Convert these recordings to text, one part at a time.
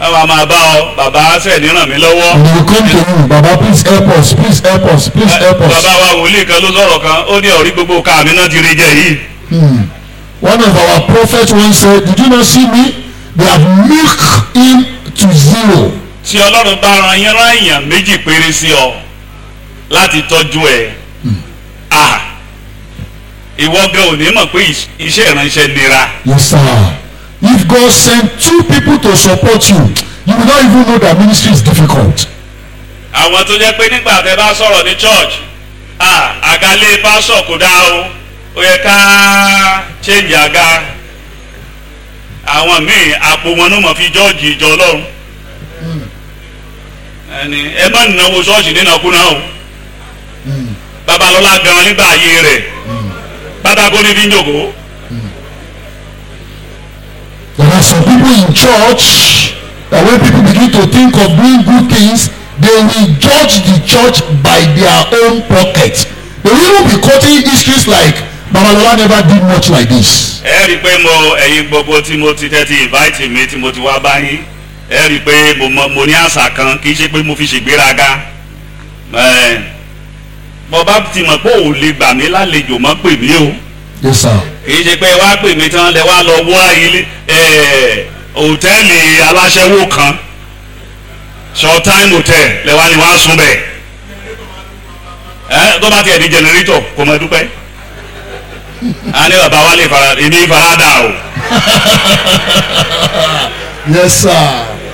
àwọn a máa bá ọ bàbá sẹ́ni ràn mí lọ́wọ́. And they will come to you, Baba, please help us, please help us, please help us. bàbá wa wòlíì kan ló sọ̀rọ̀ kan ó ní ọ̀rí gbogbo ká mi náà ti rí jẹ yìí. Hmm. One of our prophets once said, Did you not see me? They have milked him to zero. tí ọlọ́run bá ran yín rán èèyàn méjì péré sí ọ láti tọ́jú ẹ̀ à ìwọ gan ò ní mọ̀ pé ìṣ- iṣẹ́ ìránṣẹ́ nira. Yes, sir. If God sent two people to support you, you will not even know that ministry is difficult. àwọn tó jẹ́ pé nígbà tẹ́ bá sọ̀rọ̀ ní church à àgálẹ̀ pásọ̀ kò dáa o ó yẹ ká change àga àwọn míì àpò wọn ló mọ̀ fi jọ́ọ̀jì ìjọ ọlọ́run ẹni ẹ má náwó ṣọ́ọ̀ṣì nínàkúnà o babalọ́lá gan nígbà ayé rẹ̀ pátákó ní fi ń jòkó There are some people in church that when people begin to think of doing good things, they will judge the church by their own pocket. They will even be quoting histories like Babalola never did much like this. ẹ rí i pé mo ẹ̀yin gbogbo tí mo ti tẹ́tí invite mi tí mo ti wá báyìí ẹ rí i pé mo mọ- mo ní àṣà kan kì í ṣe pé mo fi ṣègbéraga ẹ bọ́ bá ti mọ̀ pé ò lè gbà mí lálejò mọ́ pè mí o Yes, sir. kì í ṣe pé wá pè mí tán lẹ wá lọ wá ilé ẹ hòtẹ́ẹ̀lì aláṣẹ́wó kan short time hotel lẹ wá ní wá sùn bẹ́ẹ̀ ẹ tó bá tiẹ̀ di generator kò mọ̀ dúpẹ́ a ní bàbá wa lè fara èmi farada o. Yes, sir.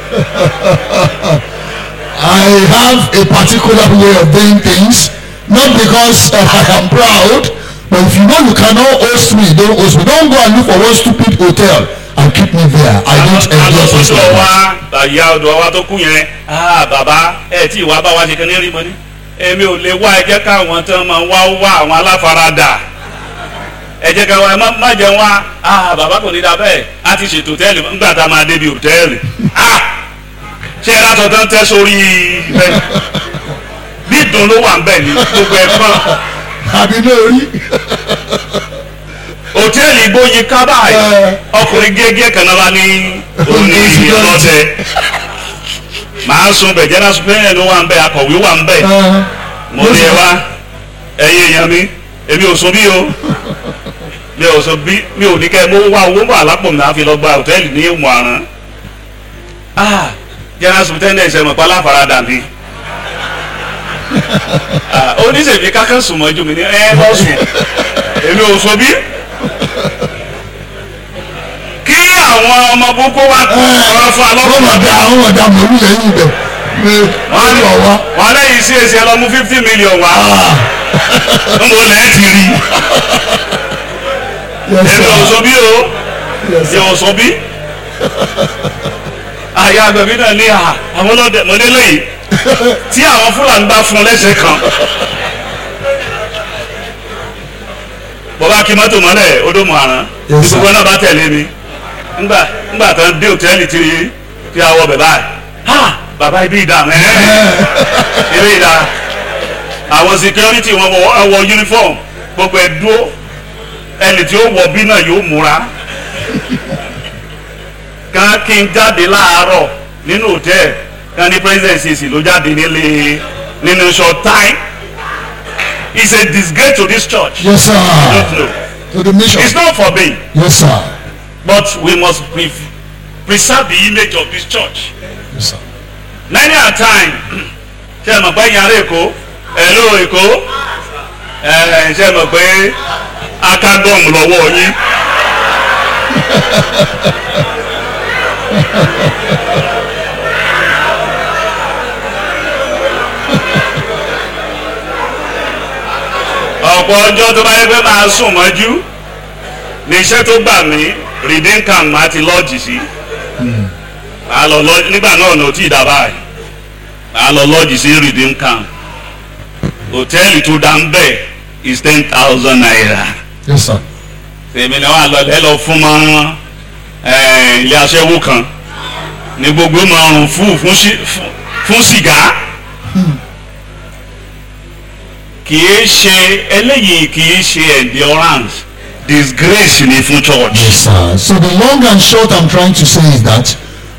I have a particular way of doing things, not because uh, I am proud, but if you know you cannot host me, don't host me. Don't go and look for one stupid hotel and keep me there. I don't enjoy things like alọ́sọ̀tọ̀ that. wa ìyá ọ̀dọ̀ wa tó kú yẹn ah bàbá ẹ tí ìwà bá wa ṣe kan ní rí mọ́ ni èmi ò lè wá ẹ jẹ́ káwọn tán máa wá wá àwọn aláfaradà ẹ jẹ́ káwọn ẹ má- má jẹun wá ah bàbá kò ní da bẹ́ẹ̀ a ti ṣètò hòtẹ́ẹ̀lì nígbà tá a máa débi hòtẹ́ẹ̀lì ah ṣé ẹ látọ̀ tán tẹ́ sórí bẹ́ẹ̀ bí ìdùn ló wà ń bẹ̀ ní gbogbo ẹ̀ pọ́n Àbí lórí. hòtẹ́ẹ̀lì gbóyin kábàáyì ọkùnrin gẹ́gẹ́ kan náà bá ní òní ìlọ́tẹ̀ màá sun bẹ̀ jẹ́nà supẹ́yìn ló wà ń bẹ̀ akọ̀wé wà ń bẹ̀ mo ní ẹ wá ẹ̀yin èèyàn mi èmi ò sun bí o mi ò sun bí mi ò ní kẹ́ ẹ mú wá owó wà lápò mi náà fi lọ gba hòtẹ́ẹ̀lì ní ìmọ̀ àrán jẹ́nà supẹ́yìn ẹ̀sẹ̀ mọ̀ pálá faradà mi oníṣègbè kákan sùn mọ́jú mi ní ẹ lọ sùn èmi ò sun bí kí àwọn ọmọ gbogbo wa kọ́ ọ̀rọ̀ fún Wọ́n alọ́kùnrin mọ̀ dá àwọn ọ̀dà mọ̀lú lẹ́yìn ibẹ̀. Wọ́n lọ wá. wọn lẹ́yìn sí èsì ẹlọ́mú fifty million wá ń bọ̀ lẹ́ẹ̀ ti rí Yes, èmi ò sir. sọ bí o Yes, sir. èmi ò sọ bí àyà àgbẹ̀bí náà ní à àwọn ọlọ́dẹ mọ̀lẹ́lẹ́ yìí tí àwọn fúlàní bá fún un lẹ́sẹ̀ kan bọ́bá kí mọ́tò mọ́lẹ̀ odò mọ̀ àrán Yes, tí sir. gbogbo náà bá tẹ̀lé mi ńgbà ńgbà tán dé òtẹ́ẹ̀lì tí tí a wọ bẹ̀ báyìí ha bàbá ibi ìdá mẹ́ẹ̀ẹ́ ibi ìdá àwọn security wọn wọ wọ uniform gbogbo ẹ̀ dúró ẹni tí ó wọ bí náà yóò múra kan kí n jáde láàárọ̀ nínú hòtẹ́ẹ̀lì kan ní president cc ló jáde nílé nínú short time it's a disgrace to this church Yes, sir. don't know To the mission. it's not for me Yes, sir. but we must pre preserve the image of this church Yes, sir. many a time ṣe é mọ̀ pé yàrá èkó ẹ̀lú èkó ẹ̀ ṣe é mọ̀ pé akágọ́ọ̀mù lọ́wọ́ yín. ọ̀pọ̀ ọjọ́ tó bá yẹ pé máa sùn mọ́jú ní iṣẹ́ tó gbà mí redeem camp máa ti lọ́ọ̀jì sí màá lọ lọ́ọ̀jì nígbà náà ní o tí ì dá báyìí màá lọ lọ́ọ̀jì sí redeem camp hòtẹ́ẹ̀lì tó dá ń bẹ̀ is ten thousand naira Yes, sir. tèmi ni wọ́n á lọ lẹ́ lọ fún mọ́ ẹ̀, ilé aṣẹ́wó kan ní gbogbo máa rùn fún fún sí- fún- fún sìgá kì í ṣe eléyìí kì í ṣe endurance disgrace ni fún church. Yes, sir. So the long and short I'm trying to say is that